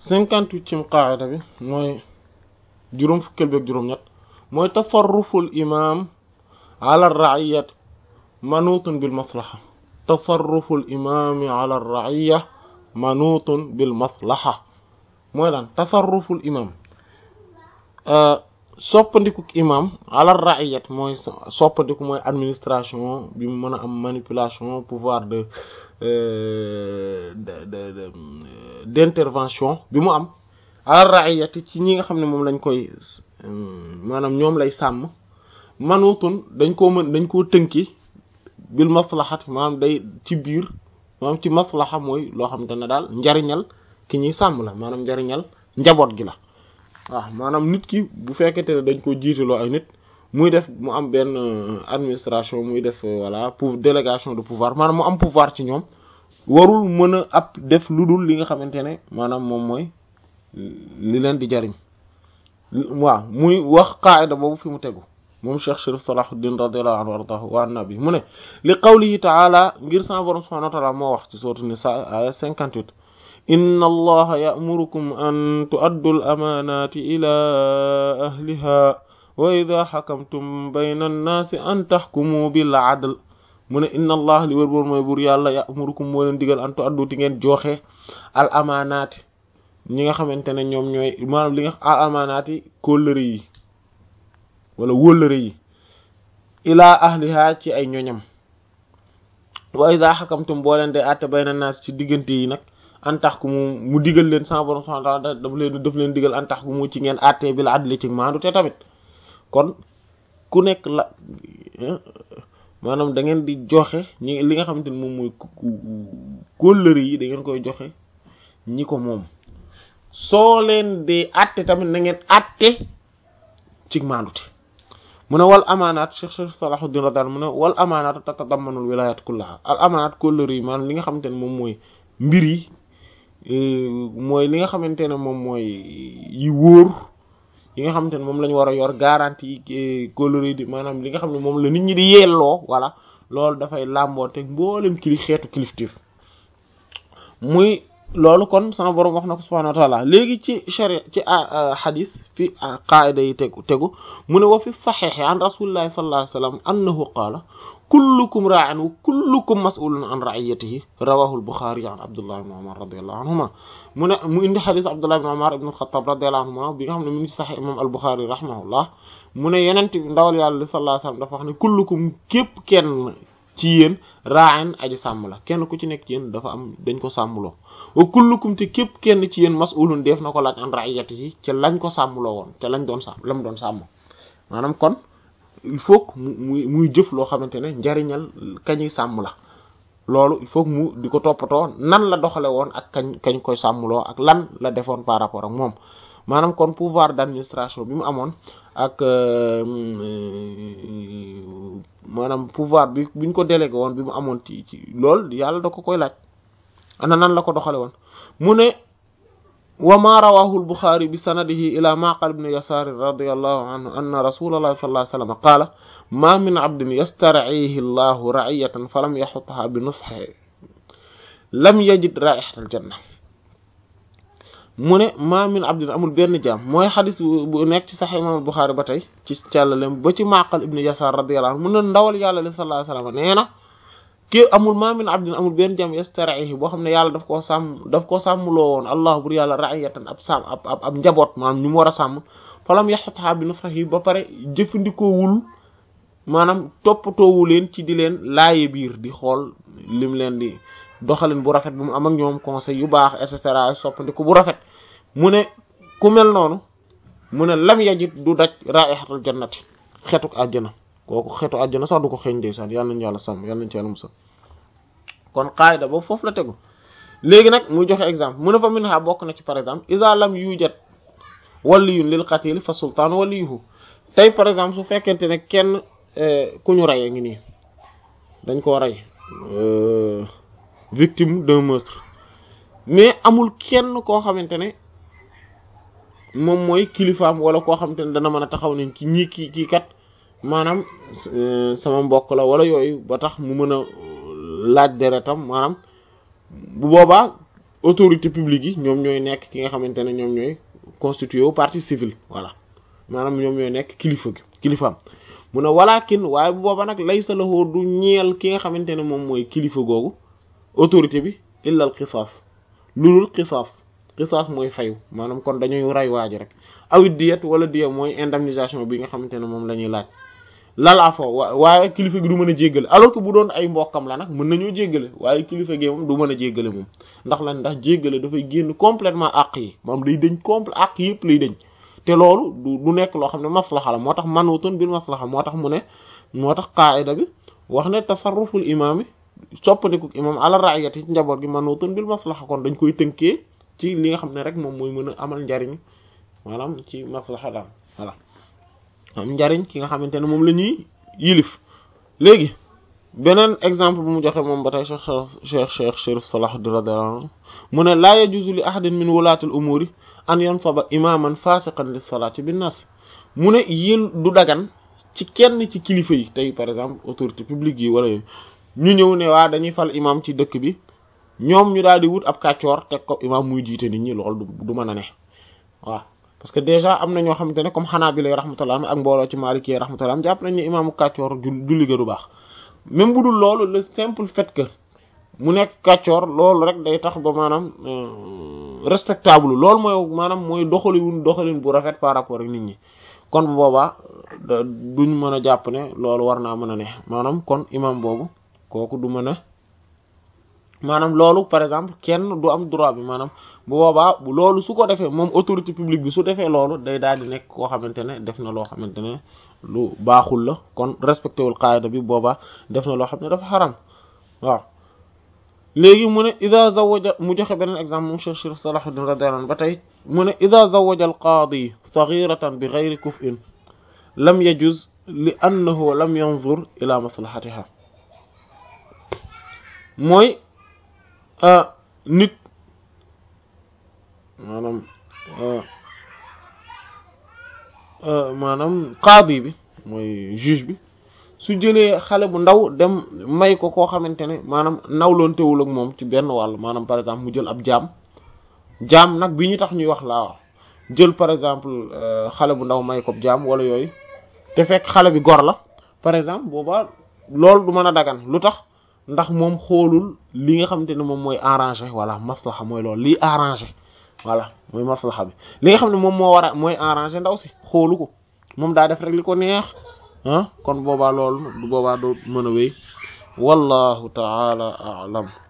cinquante-huitième qaida bi mooy juróom fukkeel bi ak juróom-ñett mooy tasarruful imam ala raiyat manutun bil maslaha tasarruful imami ala raiya manutun bil maslaha mooy lan tasarruful imam soppandikuk imam ala raiyat mooy soppandiku mooy administration bi mu mën a am manipulation pouvoir de de de d'intervention bi mu am ala raiyati ci ñi nga xam ne moom lañ koy maanaam ñoom lay sàmm manutun dañ koo mën dañ koo tënki bil maslahat maanaam day ci biir maanaam ci maslaha mooy loo xam te ne daal njariñal ki ñuy sàmm la maanaam njariñal njaboot gi la waaw maanaam nit ki bu fekkente ne dañ ko jiitaloo ay nit muy def mu am benn administration muy def voilà pour délégation de pouvoir maanaam mu am pouvoir ci ñoom warul mën a ab def lu dul li nga xamante ne maanaam moom mooy li leen di jariñ waaw muy wax qaida boobu fi mu tegu moom Cheikh Chérif Salahuddin radiyallahu anhu wardahu wa annabi mu ne li qawlihi ta'ala ngir sa borom subhanahu wa ta'ala moo wax ci sourate Nisa aya 58 inna allaha ya'murukum an tu'addu al-amanati ila ahliha wa idha hakamtum bayna an-nasi an tahkumu bil 'adl mu ne inna allah li wër boor mooy buur yàlla ya'murukum moo leen digal an tu'addu ti ngeen joxe al amanati ñi nga xamante ne ñoom ñooy maanaam li nga al amanati kóllëre yi wala wóllëre yi ilaa ahliha ci ay ñoñam wa idha hakamtum boo leen de àtte bayna naas ci diggante yi nag an tax ku mu mu digal leen sama borom subhanahu wa ta'ala daf leen daf leen digal an tax ku mu ci ngeen àtte bil adli ci maandu te tamit kon ku nekk la maanaam da ngeen di joxe ñi li nga xamante ne moom mooy kóllëre yi da ngeen koy joxe ñi ko moom soo leen de àtte tamit na ngeen àtte ci maandute mu ne wal amaanaat Cheikh Cheikh Salahuddin radiyallahu mu ne wal amaanaat tatadammanul wilayat kullaha al amaanaat kóllëre yi maanaam li nga xamante ne moom mooy mbir yi mooy li nga xamante ne moom mooy yi wóor yi nga xamante ne moom la ñu war a yor garantie kóllëre yi di maanaam li nga xam ne moom la nit ñi di yelloo voilà loolu dafay làmboo teg mboolem kili xeetu kilifteef muy loolu kon sama borom wax na ko subhanahu wa ta'ala léegi ci sharia ci hadith fi qaida yi tegu tegu mu ne wa fi saxiix an rasulillahi sallallahu alayhi wasallam annahu qaala kullukum raa'in wa kullukum mas'ulun an ra'iyatihi rawahu al-Bukhari an Abdullah ibn Umar radiyallahu anhuma mu ne mu indi hadith Abdullah ibn Umar ibn al-Khattab radiyallahu anhuma bi nga xam ne mu ngi ci saxiix imam al-Bukhari rahimahullah mu ne yenent bi ndawal yàlla sallallahu alayhi wasallam dafa wax ne kullukum képp kenn ci yéen ra'in aji sàmm la kenn ku ci nekk ci yéen dafa am dañ ko sàmmloo wa kullukum te képp kenn ci yéen mas'ulun def na ko laaj an ra'iyatihi ca lañ ko sàmmloo woon ca lañ doon sàmm lam doon sàmm maanaam kon il faut que mu muy muy jëf loo xamante ne njariñal kañuy sàmm la loolu il faut que mu di ko toppatoo nan la doxale woon ak kañ kañ koy sàmmloo ak lan la defoon par rapport ak moom maanaam kon pouvoir d'administration bi mu amoon ak maanaam pouvoir bi buñ ko délégué woon bi mu amoon ci ci loolu yàlla da ko koy laaj ana nan la ko doxale woon mu ne wa ma rawahu al-Bukhari bi sanadihi ila Ma'qal ibn Yasar radiyallahu anhu anna rasulullah sallallahu alayhi wasallam qala ma min 'abdin yastar'ihi Allahu ra'iyatan falam yahutha bi nushihi lam yajid ra'ihata al-janna mu ne ma min abdin amul benn jaam mooy xadis bu nekk ci Sahih Imam Bukhari ba tey ci càllalem ba ci Ma'qal ibn Yasar radiyallahu anhu mu ne ndawal yàlla li sallallahu alayhi wasallam nee na ki amul ma min abdin amul benn jaam yastarihi boo xam ne yàlla daf koo sàmm daf koo sàmmloo woon allah bur yàlla ra'iyatan ab sàmm ab ab ab njaboot maanaam ñu mu war a sàmm falam yaxutha bi nusrahi ba pare jëfandikoowul maanaam toppatoowu leen ci di leen laaye biir di xool lim leen di doxalin bu rafet bu mu am ak ñoom conseil yu baax et cetera soppandiku bu rafet mu ne ku mel noonu mu ne lam yajit du daj raihatul jannati xetuk àjjana kooku xetu àjjana sax du ko xeeñ ndeysaan yàlla nañu yàlla sàmm yàlla nañu ci yàlla musal kon qaida boobu foofu la tegu léegi nag muy joxe exemple mu ne fa minha bokk na ci par exemple iza lam yujad waliyun lil qatil fa sultaan waliyuhu tey par exemple su fekkente ne kenn ku ñu reyee ngi nii dañ koo rey victime d'un meurtre mais amul kenn koo xamante ne moom mooy kilifaam wala koo xamante ne dana mën a taxaw ne ci ñii kii kii kat maanaam sama mbokk la wala yooyu ba tax mu mën a laaj deretam maanaam bu boobaa autorité publique yi ñoom ñooy nekk ki nga xamante ne ñoom ñooy constitué wu partie civile voilà maanaam ñoom ñooy nekk kilifa gi kilifaam mu ne walakin waaye bu booba nag laysa lahu du ñeel ki nga xamante ne moom mooy kilifa googu autorité bi illa al qisaas lulul qisaas qisaas mooy fayu maanaam kon dañuy ray waaji rek awit diyet wala diya mooy indemnisation bi nga xamante ne moom la ñuy laaj lalaa fo waaye kilifa gi du mën a jéggale alors que bu doon ay mbokkam la nag mën nañoo jéggale waaye kilifa gi moom du mën a jéggale moom ndax lan ndax jéggale dafay génn complètement àq yi moom day dañ complet àq yëpp lay dañ te loolu du du nekk loo xam ne maslaxa la moo tax manutun bil maslaxa moo tax mu ne moo tax qaida bi wax ne tasarruful imaam yi soppandiku imaam ala ra'iyati ci njaboot gi manutun bil maslaxa kon dañ koy tënkee ci li nga xam ne rek moom mooy mën a amal njariñ maanaam ci maslaxa daal voilà am njariñ ki nga xamante ne moom la ñuy yilif léegi beneen exemple bu mu joxe moom ba tey cheikh cheikh cheikh Chérif Salahuddin radiyallahu anhu mu ne laa yajuzu li ahadin min wulaatil umuuri an yansaba imaman fasiqan lis salaati bin nas mu ne yéen du dagan ci kenn ci kilifa yi tey par exemple autorité publique yi wala yooyu ñu ñëw ne waa dañuy fal imam ci dëkk bi ñoom ñu daal di wut ab kàccoor teg ko imam muy jiite nit ñi loolu du mën a ne waaw parce que déjà am na ñoo xamante ne comme xanaa bi lay rahmatullah ak mbooloo ci Maliki rahmatullah jàpp nañ ne imaamu kàccoor julli ga du baax même bu dul loolu le simple fait que mu nekk kàccoor loolu rek day tax ba maanaam respectable loolu mooy maanaam mooy doxalin doxalin bu rafet par rapport ak nit ñi kon bu boobaa duñ mën a jàpp ne loolu war naa mën a ne maanaam kon imam boobu kooku du mën a maanaam loolu par exemple kenn du am droit bi maanaam bu boobaa loolu su ko defee moom autorité publique bi su defee loolu day daal di nekk koo xamante ne def na loo xamante ne lu baaxul la kon respecté wul qaida bi boobaa def na loo xam ne dafa xaram waaw léegi mu ne ida zawaja mu joxe beneen exemple moom Cheikh Chérif Salahuddin radiyallahu anhu ba tey mu ne ida zawaja al qaadi saghiratan bi ghayri kuf'in lam yajuz li annahu lam yanzur ila maslahatiha mooy nit maanaam maanaam qaadi bi mooy juge bi su jëlee xale bu ndaw dem may ko koo xamante ne maanaam nawloontewul ak moom ci benn wàll maanaam par exemple mu jël ab jaam jaam nag bi ñu tax ñuy wax laa wax jël par exemple xale bu ndaw may ko jaam wala yooyu te fekk xale bi gor la par exemple boobaa loolu du mën a dagan lu tax ndax moom xoolul li nga xamante ne moom mooy arrangé voilà maslaxa mooy loolu lii arrangé voilà mooy maslaxa bi li nga xam ne moom moo war a mooy arrangé ndaw si xoolu ko moom daa def rek li ko neex ah kon boobaa loolu du boobaa doo mën a wéy wallahu taala a'lam